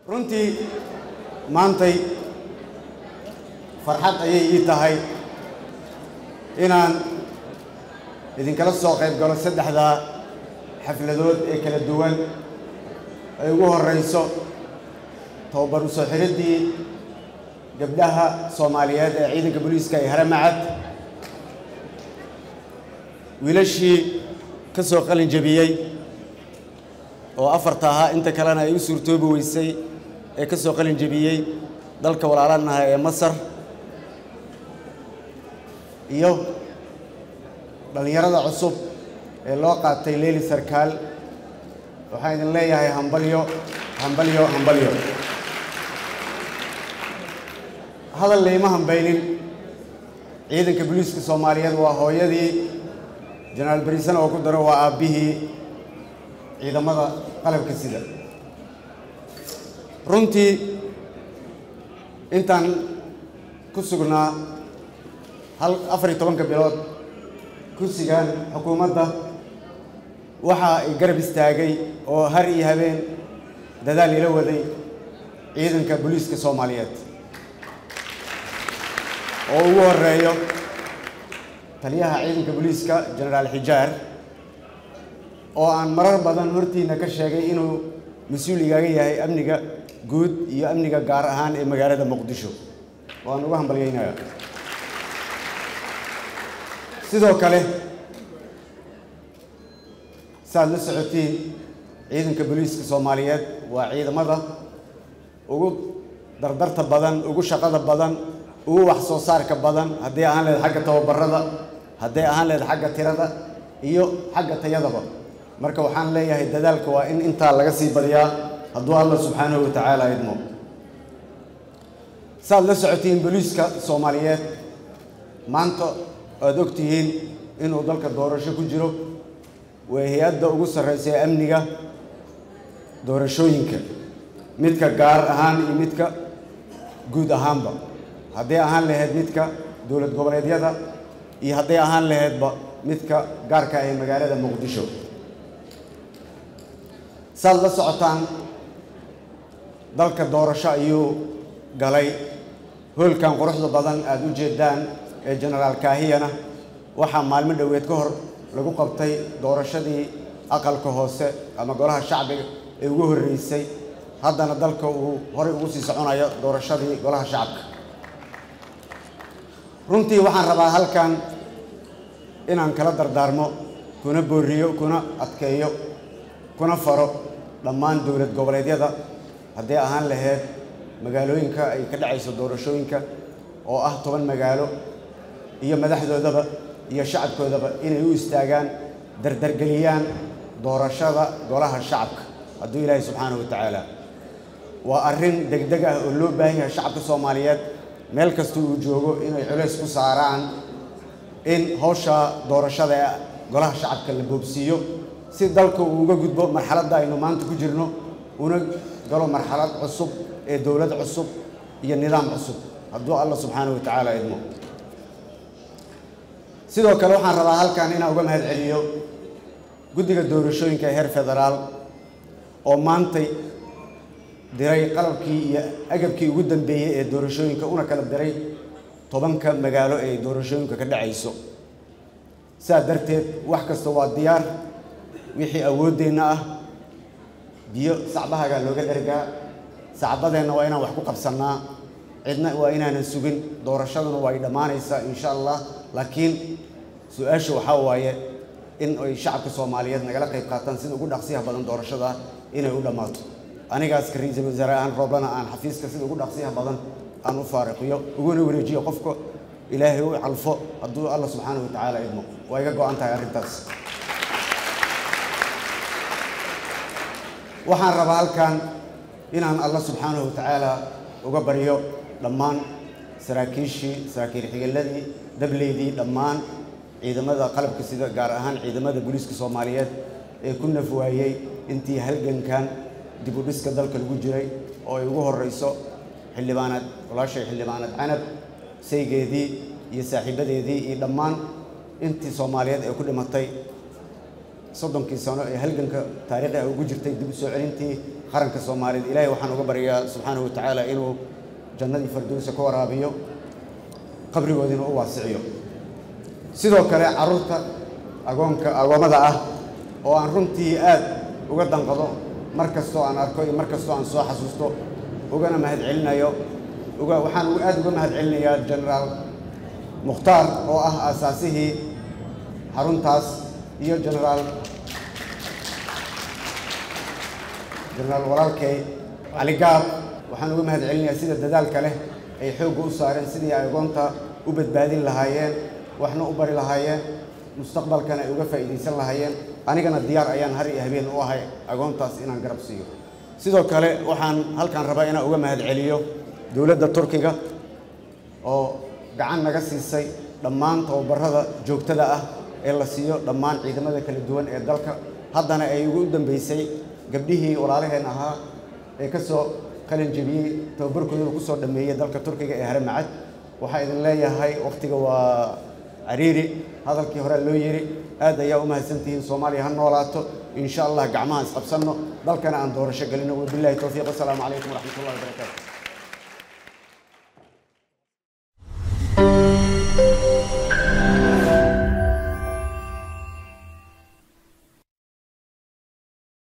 runtii maantay farxad ayay ii tahay inaan idinkala soo qayb galo saddexdaa xafladood ee kala duwan ay ugu horrayso tababar u soo xiriddii gabdhaha soomaaliyeed ee ciidanka booliiska ee haramacad wiilashii ka soo qalin jebiyey oo afarta ahaa inta kalena ay u suurtoobi weysay ee ka soo qalin jebiyey dalka walaalanaha ee masar iyo dhallinyarada cusub ee loo qaatay leeli sarkaal waxaan idin leeyahay hambalyo hambalyo hambalyo hadal layma hambaynin ciidanka booliiska soomaaliyeed waa hooyadii jenaraal bariisana oo ku daro waa aabbihii ciidamada qalabka sida runtii intaan ku sugnaa hal afar iyo tobanka bilood kursigan xukuumadda waxa ay garab istaagay oo har iyo habeen dadaal ila waday ciidanka booliiska soomaaliyeed oo ugu horeeyo taliyaha ciidanka booliiska jenaraal xijaar oo aan marar badan hortiina ka sheegay inuu mas-uul igaaga yahay amniga guud iyo amniga gaar ahaan ee magaalada muqdisho waan uga hambalyaynayaa sidoo kale saaad la socotiin ciidanka booliiska soomaaliyeed waa ciidamada ugu dardarta badan ugu shaqada badan ugu wax soo saarka badan hadday ahaan lehed xagga tababarada hadday ahaan lehed xagga tirada iyo xagga tayadaba marka waxaan leeyahay dadaalka waa in intaa laga sii badiyaa hadduu alla subxaanahu wa tacaala idmo saaad la socotiin booliiska soomaaliyeed maanta aada og tihiin inuu dalka doorasho ku jiro waa hay-adda ugu sarreysa ee amniga doorashooyinka midka gaar ahaan iyo midka guud ahaanba hadday ahaan lahayd midka dowlad goboleedyada iyo hadday ahaan lahaydba midka gaarka ah ee magaalada muqdisho saad la socotaan dalka doorasho ayuu galay hoolkan quruxda badan aada u jeedaan ee jenaraal kaahiyana waxaa maalmo dhoweed ka hor lagu qabtay doorashadii aqalka hoose ama golaha shacbiga ee ugu horreysay haddana dalka uu horey ugu sii soconayo doorashadii golaha shacabka runtii waxaan rabaa halkan inaan kala dardaarmo kuna booriyo kuna adkeeyo kuna faro dhammaan dowlad goboleedyada hadday ahaan lahayd magaalooyinka ay ka dhacayso doorashooyinka oo ah toban magaalo iyo madaxdoodaba iyo shacabkoodaba inay u istaagaan dardargeliyaan doorashada golaha shacabka hadduu ilaahay subxaanahu wa tacaala waa arrin degdeg ah oo loo baahan yahay shacabka soomaaliyeed meel kasta uu joogo inay culays ku saaraan in hawsha doorashada ee golaha shacabka la boobsiiyo si dalka uu uga gudbo marxaladda aynu maanta ku jirno una galo marxalad cusub ee dowlad cusub iyo nidaam cusub hadduu alla subxaanahu wa tacaala idmo sidoo kale waxaan rabaa halkan inaan uga mahad celiyo guddiga doorashooyinka ee heer federaal oo maantay diray qalabkii iyo agabkii ugu dambeeyey ee doorashooyinka una kala diray tobanka magaalo ee doorashooyinka ka dhacayso sidaa darteed wax kasta waa diyaar wixii awooddeenna ah biyo sacbahagaa looga dhergaa sacbadeenna waa inaan wax ku qabsannaa cidna waa inaanan sugin doorashaduna waa ay dhammaanaysaa insha allah laakiin su-aasha waxaa waaye in ay shacabka soomaaliyeed nagala qayb qaataan sida ugu dhaqsiyaha badan doorashada inay u dhammaato anigaas ka ra-iisul wasaare ahaan rooblana aan xafiiska sida ugu dhaqsiyaha badan aan u faariqiyo uguna wareejiyo qofka ilaahay u calfo hadduu alla subxaanahu wa tacaala idmo waa iga go-an tahay arrintaas waxaan rabaa halkan inaan alla subxaanahu wa tacaala uga baryo dhammaan saraakiishii saraakiil xigeladii dableydii dhammaan ciidamada qalabka sida gaar ahaan ciidamada booliiska soomaaliyeed ee ku naf waayey intii halgankan dib u dhiska dalka lagu jiray oo ay ugu horreyso xildhibaanaad walaashay xildhibaanaad canab saygeedii iyo saaxiibadeedii iyo dhammaan intii soomaaliyeed ee ku dhimatay soddonkii sano ee halganka taariikhi ah ugu jirtay dib u soo celintii qaranka soomaaliyeed ilaahay waxaan uga baryaa subxaanahu wa tacaala inuu jannadii fardowsa ka waraabiyo qabrigoodiina u waasiciyo sidoo kale carruurta agoonka agoommada ah oo aan runtii aad uga danqado mar kastoo aan arko iyo mar kastoo aan soo xasuusto ugana mahadcelinayo uga waxaan aad uga mahadcelinayaa genaraal mukhtaar oo ah aasaasihii xaruntaas iyo genaraal genaraal walaalkay cali gaab waxaan uga mahadcelinayaa sida dadaalka leh ay xoogga u saareen sidii ay agoonta u badbaadin lahaayeen waxna u bari lahaayeen mustaqbalkana ay uga faa'iidaysan lahaayeen anigana diyaar ayaan har iyo habeen u ahay agoontaas inaan garab siiyo sidoo kale waxaan halkaan rabaa inaan uga mahadceliyo dowladda turkiga oo gacan naga siisay dhammaan tababarada joogtada ah ee la siiyo dhammaan ciidamada kala duwan ee dalka haddana ay ugu dambeysay gabdhihii walaalaheen ahaa ee ka soo qalin jebiyey tababarkoodana ku soo dhammeeyey dalka turkiga ee haramacad waxaa idin leeyahay wakhtiga waa cariiri hadalkii hore loo yidhi aad ayaa u mahadsantihiin soomaaliya ha noolaato in sha allah gacmaha isqabsanno dalkana aan doorasho gelino wabillahi towfiiq wasalaamu calaykum waraxmat ullahi wabarakaatu